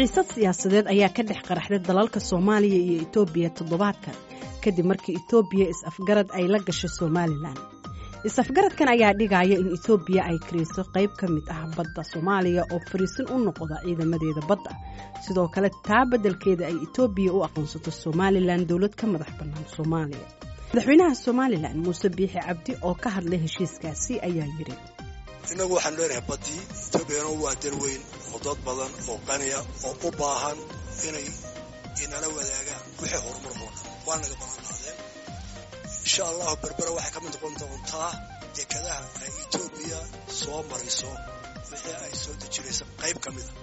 xiisad siyaasadeed ayaa ka dhex qaraxday dalalka soomaaliya iyo etoobiya toddobaadkan kadib markii etoobiya is-afgarad ay la gashay somalilan is-afgaradkan ayaa dhigaya in etoobiya ay kariiso qayb ka mid ah badda soomaaliya oo fariisin u noqda ciidamadeeda badda sidoo kale taa beddelkeeda ay etoobiya u aqoonsato somalilan dowlad ka madax bannaan soomaaliya madaxweynaha somalilan muuse biixi cabdi oo ka hadlay heshiiskaasi ayaa yidhi innagu waxaan leenahay baddii etoobiyana waa dal weyn oo dad badan oo qaniya oo u baahan inay inala wadaagaan wixii horumar oo dhan waa naga ballanqaadeen insha allahu berbera waxay ka mid noqon doontaa dekadaha ay etoobiya soo marayso wixii ay soo dejinaysa qayb ka mida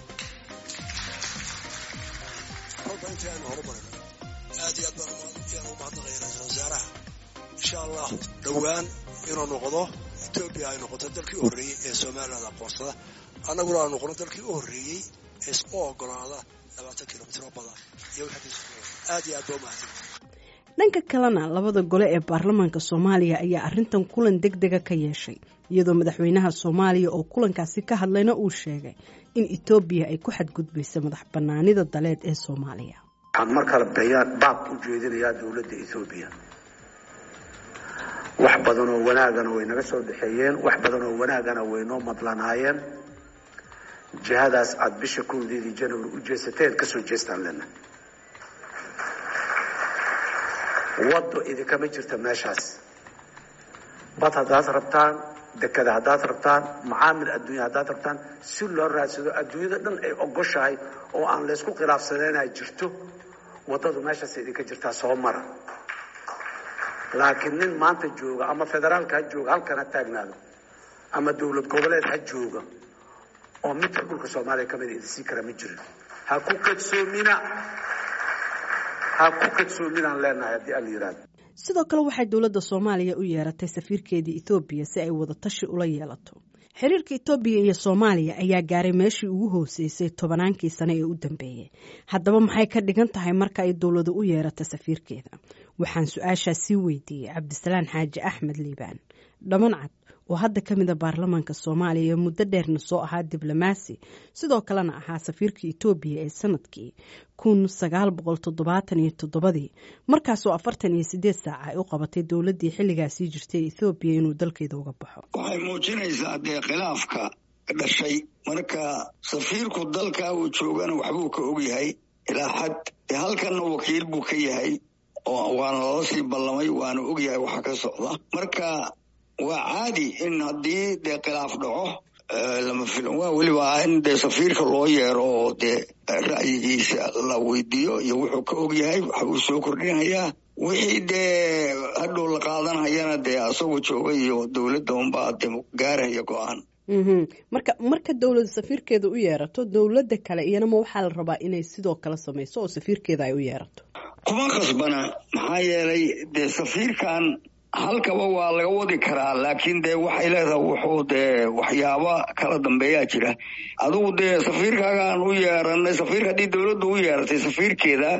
kolba intii aynu horumarino aad iyo aad baan yaan u mahadnaqaya ra-iisul wasaaraha insha allahu dhowaan inuu noqdo etoobiya ay noqoto dalkii u horreeyey ee somaliland aqoonsada annaguna aanu noqono dalkii u horreeyey ee isku ogolaada labaatan kilomitr oo badan iyo aad iyo aad ba u mahadsan dhanka kalena labada gole ee baarlamaanka soomaaliya ayaa arrintan kulan deg dega ka yeeshay iyadoo madaxweynaha soomaaliya oo kulankaasi ka hadlayna uu sheegay in etoobiya ay ku xadgudbaysa madax bannaanida daleed ee soomaaliya waxaan mar kale bayaan baab u jeedinayaa dowladda etoobiya wax badan oo wanaagana way naga soo dhexeeyeen wax badan oo wanaagana way noo madlanaayeen jihadaas aada bisha kowdeedii january u jeesateen kasoo jeestaan lena waddo idinkama jirta meeshaas bad haddaad rabtaan dekada haddaad rabtaan macaamil adduunya haddaad rabtaan si loo raadsado adduunyada dhan ay ogoshahay oo aan laysku khilaafsaneenay jirto waddadu meeshaas idinka jirtaa soo mara laakiin nin maanta jooga ama federaalka ha jooga halkan ha taagnaado ama dowlad goboleed ha jooga oo midka dhulka soomaaliya ka mida idinsii kara ma jirin ha ku kadsoomina ha ku kadsoominaan leenahay haddii ala yidhahdo sidoo kale waxay dowladda soomaaliya u yeeratay safiirkeedii etoobiya si ay wadatashi ula yeelato xiriirka etoobiya iyo soomaaliya ayaa gaaray meeshii ugu hooseysay tobannaankii sane ee u dambeeyey haddaba maxay ka dhigan tahay marka ay dowladu u yeeratay safiirkeeda waxaan su-aashaa sii weydiiyey cabdisalaan xaaji axmed liibaan dhamancad oo hadda ka mida baarlamaanka soomaaliya muddo dheerna soo ahaa diblomaasi sidoo kalena ahaa safiirka etoobiya ee sanadkii kun sagaal boqol toddobaatan iyo toddobadii markaasoo afartan iyo sideed saaca ay u qabatay dowladdii xilligaasii jirtay ethoobiya inuu dalkeeda uga baxo waxay muujinaysaa dee khilaafka dhashay marka safiirku dalka uu joogana waxbuu ka ogyahay ilaa xad dee halkanna wakiil buu ka yahay oo waana lala sii ballamay waana ogyahay waxa ka socda marka waa caadi in haddii dee khilaaf dhaco lama filan waa weliba in dee safiirka loo yeero oo dee ra'yigiisa la weydiiyo iyo wuxuu ka og yahay waxbuu soo kordhinayaa wixii dee hadhow la qaadanhayana dee asagoo jooga iyo dowladda unbaa de gaarhaya go-aan marka marka dowlada safiirkeeda u yeerato dowladda kale iyanama waxaa la rabaa inay sidoo kale samayso oo safiirkeeda ay u yeerato kuma khasbana maxaa yeelay dee safiirkan halkaba waa laga wadi karaa laakiin dee waxay leedahay wuxuu dee waxyaaba kala dambeeyaa jira adigu dee safiirkaagaan u yeeranay safiirka haddii dowladda u yeeratay safiirkeeda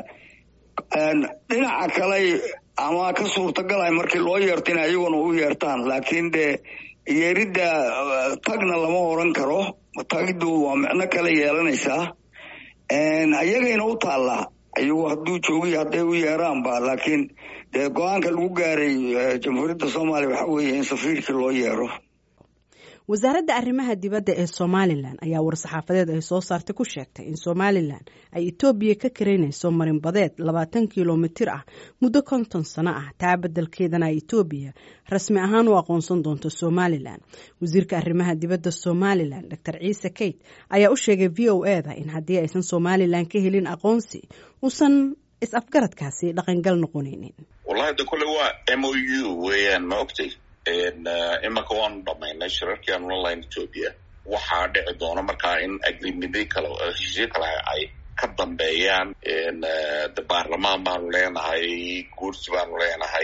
dhinaca kale ama ka suurtagalay markii loo yeerto ina iyaguna u yeertaan laakiin dee yeeridda tagna lama oran karo tagiddu waa micno kale yeelanaysaa ayagayna u taallaa iyagu hadduu joogiy hadday u yeeraanba laakiin dee go-aanka lagu gaaray jamhuuriyadda soomaaliya waxaa weeye in safiirkii loo yeero wasaaradda arrimaha dibadda ee somalilan ayaa war-saxaafadeed ay soo saartay ku sheegtay in somalilan ay etoobiya ka karaynayso marinbadeed labaatan kilomitir ah muddo konton sano ah taa beddelkeedana ay etoobiya rasmi ahaan u aqoonsan doonto somalilan wasiirka arrimaha dibadda somalilan doctor ciise keyt ayaa u sheegay v o eda in haddii aysan somalilan ka helin aqoonsi uusan is-afgaradkaasi dhaqangal noqonaynin wallahi de kole waa m o u weeyaan ma ogtay imanka waanu dhamaynay shirarkii aanu la lahayn etoobiya waxaa dhici doona markaa in agrimidyo kale heshiisyo kale ay ka dambeeyaan de baarlamaan baanu leenahay guursi baanu leenahay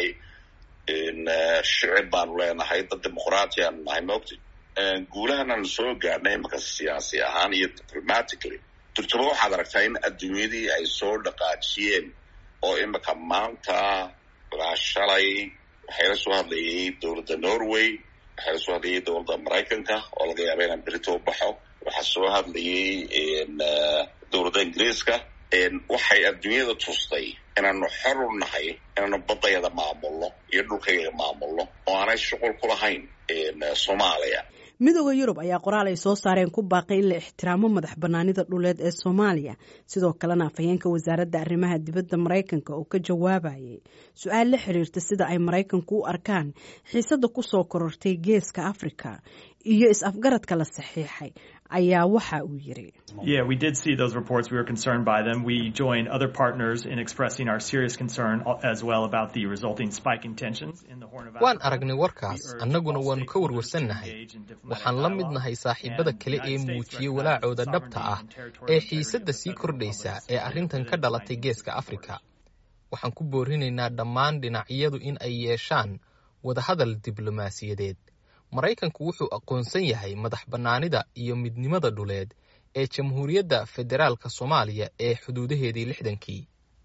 shicib baanu leenahay dad dimuqraati aanu nahay ma ogtay guulahananu soo gaadhnay imanka siyaasi ahaan iyo diplomatically durtaba waxaad aragtaa in adduunyadii ay soo dhaqaajiyeen oo iminka maanta ilaa shalay waxayla soo hadlayay dowladda norway waxaa soo hadlayay dowladda maraykanka oo laga yaaba inaan berito u baxo waxaa soo hadlayay dowladda ingiriiska waxay adduunyada tustay inaanu xor u nahay inaanu baddayada maamulno iyo dhulkayga maamulno oo aanay shuqul ku lahayn soomaaliya midooda yurub ayaa qoraal ay soo saareen ku baaqay in la ixtiraamo madax banaanida dhuleed ee soomaaliya sidoo kalena afhayeenka wasaaradda arrimaha dibadda maraykanka oo ka jawaabayay su-aal la xiriirta sida ay maraykanku u arkaan xiisadda kusoo korortay geeska afrika iyo is-afgaradka la saxiixay ayaa waxa uu yiri Yeah, we did see those reports. We were concerned by them. We join other partners in expressing our serious concern as well about the resulting spike in tensions in the Horn of Africa. waan aragnay warkaas annaguna waannu ka warwarsannahay waxaan la mid nahay saaxiibada kale ee muujiyey walaacooda dhabta ah ee xiisadda sii kordhaysa ee arrintan ka dhalatay geeska afrika waxaan ku boorinaynaa dhammaan dhinacyadu in ay yeeshaan wadahadal diblomaasiyadeed maraykanku wuxuu aqoonsan yahay madax bannaanida iyo midnimada dhuleed ee jamhuuriyadda federaalka soomaaliya ee xuduudaheedii lixdankii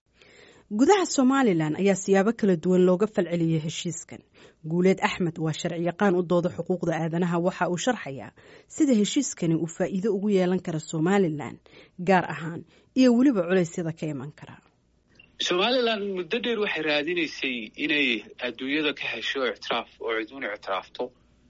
gudaha somalilan ayaa siyaabo kala duwan looga falceliyey heshiiskan guuleed axmed waa sharciyaqaan u dooda xuquuqda aadanaha waxa uu sharxayaa sida heshiiskani uu faa'iido ugu yeelan kara somalilan gaar ahaan iyo weliba culeysyada ka iman kara somalilan muddo dheer waxay raadinaysay inay adduunyada ka hesho ictiraaf oo ciduun ictiraafto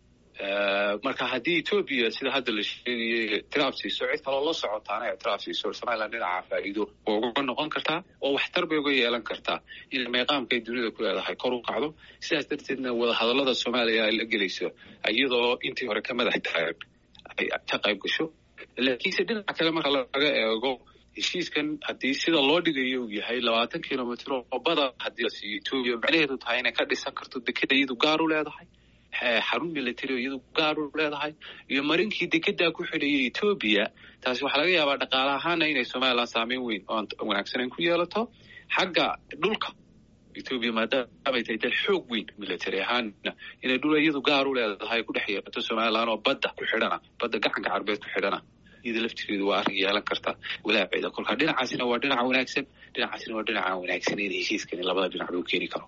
marka haddii etoobiya sida hadda la sheegayay ictiraaf siiso cid kaloo la socotaana ictiraaf siiso somalilan dhinaca faa'iido waa uga noqon kartaa oo waxtar bay uga yeelan kartaa in meeqaamka ay dunida ku leedahay kor u kacdo sidaas darteedna wadahadallada soomaaliya ay la gelayso iyadoo intii hore ka madax taagan ay ka qayb gasho laakiinse dhinaca kale marka laga eego heshiiskan haddii sida loo dhigayo uu yahay labaatan kilomitr oo bada haddii la siiyo etoobiya macnaheedu tahay inay ka dhisan karto dekeda iyadu gaar u leedahay xarun military oo iyadu gaar u leedahay iyo marinkii dekedaa ku xidhayay etoobiya taasi waxaa laga yaabaa dhaqaale ahaana inay somalilan saameyn weyn oo wanaagsaneyn ku yeelato xagga dhulka etoobiya maadaamay tahay dal xoog weyn military ahaana inay dhul iyadu gaar u leedahay ku dhex yeelato somalilan oo badda ku xidhana badda gacanka carbeed ku xidhana iyada laftigeedu waa arrin yeelan karta walaaceeda kolka dhinacaasina waa dhinaca wanaagsan dhinacaasina waa dhinaca wanaagsan in heshiiskani labada dhinac loo keeni karo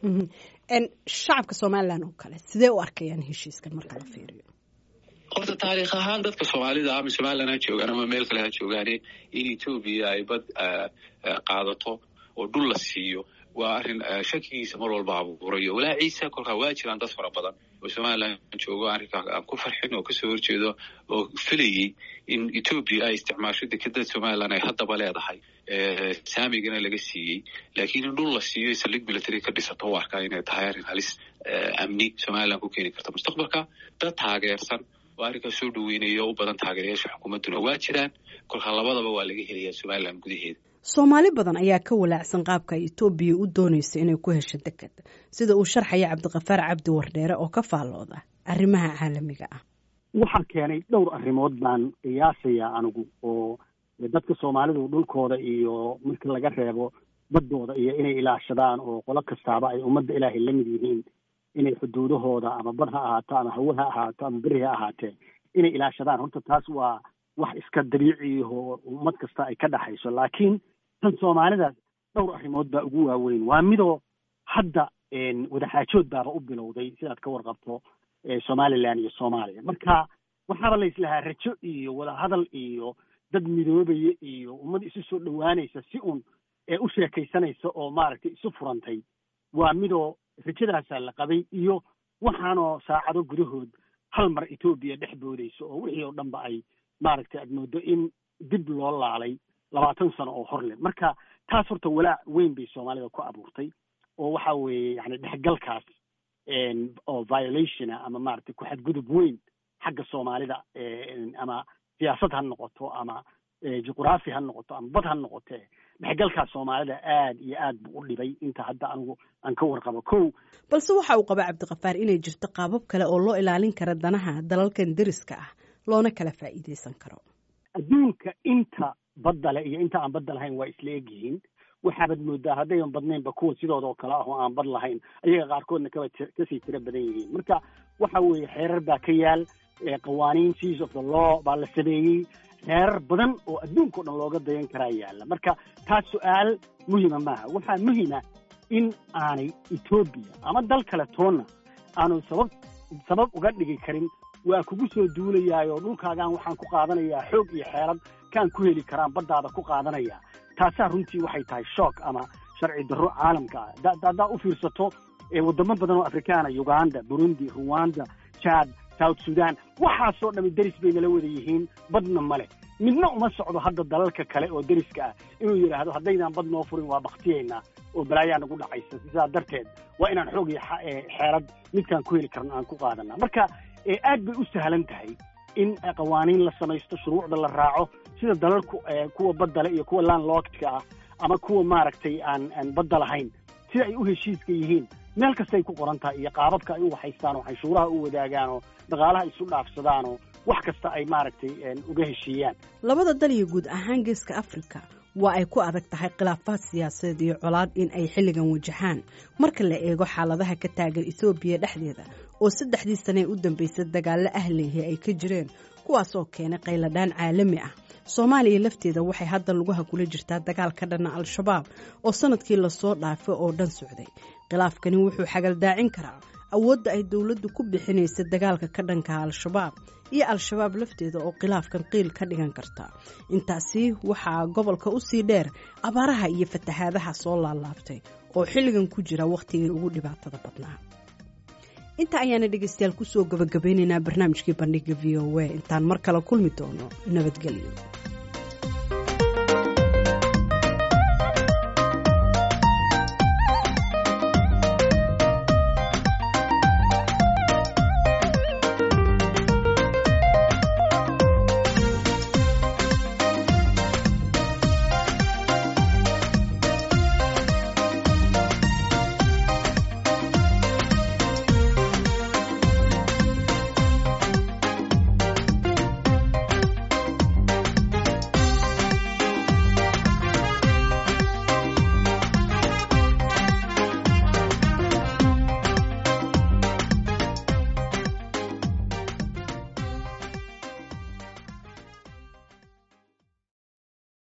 shacabka somalilan oo kale sidee u arkayaan heshiiskan marka la fiiriyo horta taariikh ahaan dadka soomaalida ama somalilan ha joogaan ama meel kale ha joogaane in etoobiya ay bad qaadato oo dhul la siiyo waa arrin shakigiisa mar walba abuurayo walaaciisa kolkaa waa jiraan dad fara badan oo somalilan joogo arrinkaa aan ku farxin oo kasoo horjeedo oo filayey in etoobiya ay isticmaasho dekeda somalilan ay haddaba leedahay saamigana laga siiyey laakiin in dhul la siiyo saldhig military ka dhisato u arkaa inay tahay arrin halis amni somalilan ku keeni karta mustaqbalka dad taageersan oo arrinkaa soo dhaweynaya oo u badan taageerayaasha xukuumadduna waa jiraan kolkaa labadaba waa laga helayaa somalilan gudaheeda soomaali badan ayaa ka walaacsan qaabka ay etoobiya u doonayso inay ku hesho deked sida uu sharxaya cabdiqafaar cabdi wardheere oo ka faallooda arrimaha caalamiga ah waxaa keenay dhowr arrimood baan qiyaasayaa anigu oo dadka soomaalidu dhulkooda iyo marka laga reebo baddooda iyo inay ilaashadaan oo qolo kastaaba ay ummadda ilaahay la mid yihiin inay xuduudahooda ama bad ha ahaato ama hawe ha ahaato ama beri ha ahaatee inay ilaashadaan horta taas waa wax iska dabiiciyaho ummad kasta ay ka dhaxayso laakiin tan soomaalida dhowr arrimood baa ugu waaweyn waa midoo hadda wadaxaajood baaba u bilowday sidaad ka warqabto somalilan iyo soomaaliya marka waxaaba la islahaa rajo iyo wadahadal iyo dad midoobaya iyo ummad isu soo dhowaanaysa si uun ee u sheekaysanaysa oo maaragtay isu furantay waa midoo rajadaasaa la qabay iyo waxaanoo saacado gudahood hal mar etoobiya dhex boodayso oo wixii oo dhanba ay maaragtay aad moodo in dib loo laalay labaatan sano oo hor leh marka taas horta walaac weyn bay soomaalida ku abuurtay oo waxa weeye yani dhexgalkaas oo violationa ama maaragtay ku-xadgudub weyn xagga soomaalida ama siyaasad ha noqoto ama juqraafi ha noqoto ama bad ha noqote dhexgalkaas soomaalida aad iyo aad buu u dhibay inta hadda anigu aan ka warqabo kow balse waxa uu qaba cabdiqafaar inay jirto qaabab kale oo loo ilaalin kara danaha dalalkan deriska ah loona kala faa'iidaysan karo adduunka inta badda leh iyo inta aan badda lahayn waa isla egyihiin waxaabad moodaa haddaydan badnaynba kuwa sidooda oo kale ah oo aan bad lahayn ayaga qaarkoodna kaba kasii tiro badan yihiin marka waxa weeye xeerar baa ka yaal qawaaniin seas of the law baa la sameeyey xeerar badan oo adduunka o dhan looga dayan karaa yaalla marka taas su-aal muhima maaha waxaa muhima in aanay etoobiya ama dal kale toonna aanu sabab sabab uga dhigi karin waa kugu soo duulayaayoo dhulkaagaan waxaan ku qaadanayaa xoog iyo xeelad kaan ku heli karaan baddaada ku qaadanaya taasaa runtii waxay tahay shock ama sharci darro caalamka ah haddaa u fiirsato wadamo badan oo afrikaana uganda burundi ruwanda jad south sudan waxaasoo dhami deris bay nala wada yihiin badna male midna uma socdo hadda dalalka kale oo deriska ah inuu yidhaahdo haddaydaan bad noo furin waa baktiyaynaa oo balaayaa nagu dhacaysa sidaa darteed waa inaan xoog iyo xeelad midkaan ku heli karno aan ku qaadanaa marka aad bay u sahlan tahay in qawaaniin la samaysto shuruucda la raaco sida dalalku kuwa baddale iyo kuwa landlockdka ah ama kuwa maaragtay aan aan badda lahayn sida ay u heshiiska yihiin meel kastay ku qoran tahay iyo qaababka ay u waxaystaan oo canshuuraha u wadaagaan oo dhaqaalaha isu dhaafsadaan oo wax kasta ay maaragtay uga heshiiyaan labada dal iyo guud ahaan geeska afrika waa ay ku adag tahay khilaafaad siyaasadeed iyo colaad in ay xilligan wajahaan marka la eego xaaladaha ka taagan ethoobiya dhexdeeda oo saddexdii sanee u dambeysay dagaallo ahleehi ay ka jireen kuwaasoo keenay qayladhaan caalami ah soomaaliya lafteeda waxay hadda lugaha kula jirtaa dagaal ka dhana al-shabaab oo sanadkii lasoo dhaafay oo dhan socday khilaafkani wuxuu xagaldaacin karaa awoodda ay dowladdu ku bixinaysa dagaalka ka dhanka al-shabaab iyo al-shabaab lafteeda oo khilaafkan qiil ka dhigan karta intaasi waxaa gobolka usii dheer abaaraha iyo fatahaadaha soo laalaabtay oo xilligan ku jira wakhtigii ugu dhibaatada badnaa inta ayaana dhegaystayaal kusoo gabagabeynaynaa barnaamijkii bandhiga v o a intaan mar kale kulmi doono nabadgelyo